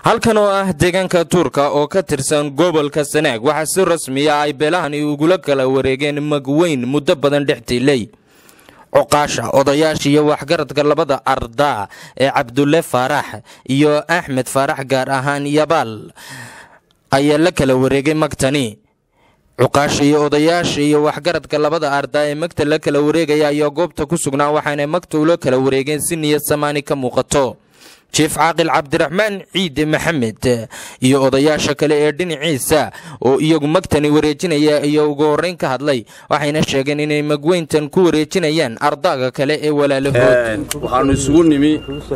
halkan oo ah deegaanka tuurka oo ka tirsan gobolka sanaag waxaa si rasmiya ay beelahani ugula kala wareegeen magweyn muddo badan dhex tiilay cuqaasha odayaasha iyo waxgaradka labada ardaa ee cabdulle faarax iyo axmed faarax gaar ahaan yabaal ayaa la kala wareegay magtani cuqaasha iyo odayaasha iyo waxgaradka labada ardaa ee magta la kala wareegaya ayaa goobta ku sugnaa waxaana magta ula kala wareegeen si niyad samaani ka muuqato jief caaqil cabdiraxmaan ciide maxamed iyo odayaasha kale ee dhinaciisa oo iyagu magtani wareejinaya iyo ugu horreyn ka hadlay waxayna sheegeen inay magweyntan ku wareejinayaan ardaaga kale ee walaalahood waxaannu isugu nimi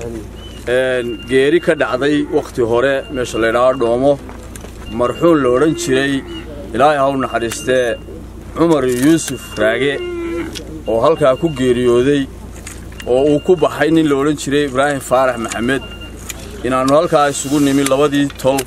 geeri ka dhacday wakhti hore meesha laydhaao dhoomo marxuun la odhan jiray ilaahay haw naxariistee cumar yuusuf raage oo halkaa ku geeriyooday oo uu ku baxay nin la odhan jiray ibraahim faarax maxamed inaannu halkaa isugu nimi labadii tol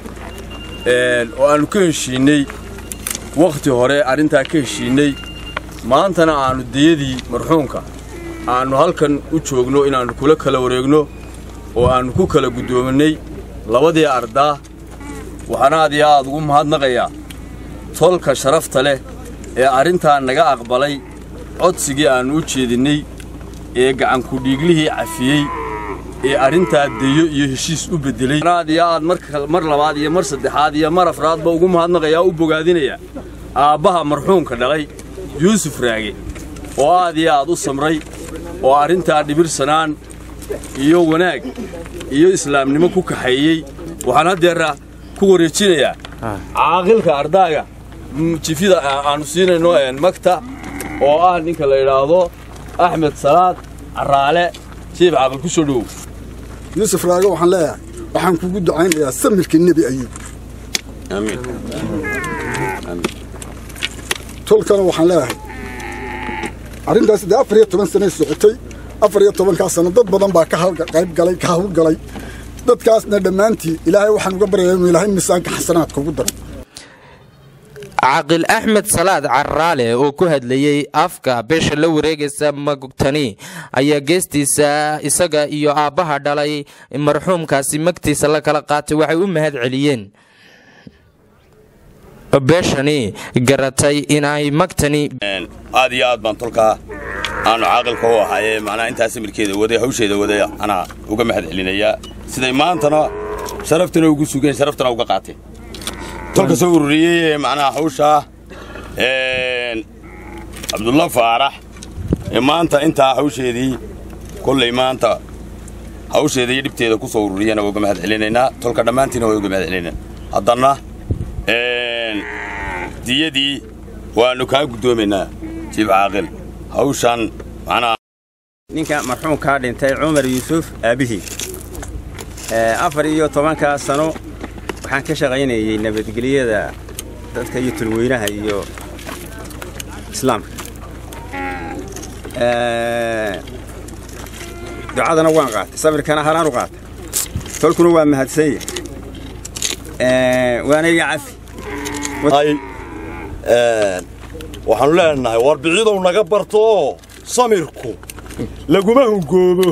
oo aannu ka heshiinney wakhti hore arrintaa ka heshiinney maantana aannu diyadii marxuunka aannu halkan u joogno inaannu kula kala wareegno oo aannu ku kala guddoominnay labadii ardaa waxaan aad iyo aad ugu mahadnaqayaa tolka sharafta leh ee arrintaa naga aqbalay codsigii aannu u jeedinnay ee gacankudhiiglihii cafiyey ee arrintaa deyo iyo heshiis u beddelay aad iyo aad mar labaad iyo mar saddexaad iyo mar afraadba ugu mahadnaqayaa u bogaadinaya aabbaha marxuumka dhalay yuusuf raage oo aad iyo aad u samray oo arrintaa dhibirsanaan iyo wanaag iyo islaamnimo ku kaxeeyey waxaan haddeera ku wareejinayaa caaqilka ardaaga jifida aannu siinayno magta oo ah ninka la yidhaahdo axmed salaad caraale jiif caaqil ku soo dhowow yuusuf raage waxaan leeyahay waxaan kugu ducaynayaa samirkii nebi ayuub tolkana waxaan leeyahay arrintaas dee afar iyo toban sanay socotay afar iyo tobankaas sano dad badan baa ka qayb galay ka hawlgalay dadkaasna dhammaantii ilaahay waxaan uga baryayaa inuu ilaahay miisaanka xasanaadka ugu daro caaqil axmed salaad caraale oo ku hadlayey afka beesha la wareegaysa magtani ayaa geestiisa isaga iyo aabbaha dhalay marxuumkaasi magtiisa la kala qaatay waxay u mahad celiyeen beeshani garatay inay magtani aad iyo aad baan tolkaa aanu caaqilka u ahaayee macnaha intaa samirkeeda waday hawsheeda waday anaa uga mahad celinayaa siday maantana sharaftana ugu sugeen sharaftana uga qaateen tolka soo ururiyey ee macnaha hawshaa cabdulla faarax ee maanta intaa hawsheedii kollay maanta hawsheeda iyo dhibteeda ku soo ururiyana waa uga mahad celinaynaa tolka dhammaantiina waa uga mahad celinaynaa haddana diyadii waannu kaa guddoomaynaa jiib caaqil hawshan macnaha ninka marxuumkaa dhintay cumar yuusuf aabbihii afar iyo tobankaa sano waxaan ka shaqaynayey nabadgelyada dadka iyo tulweynaha iyo islaamka ducadana waan qaatay sabirkana halaan u qaatay tolkuna waa mahadsanya waana iga cafi waxaannu leenahay warbicidow naga barto oo samirku laguma hungoobo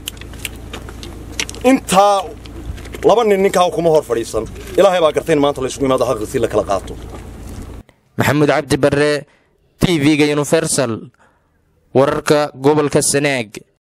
intaa laba nin ninkaa kuma hor fadhiisan ilaahay baa gartay in maanta laysugu imaado haqisii la kala qaato maxamuud cabdi barre t v-ga universal wararka gobolka sanaag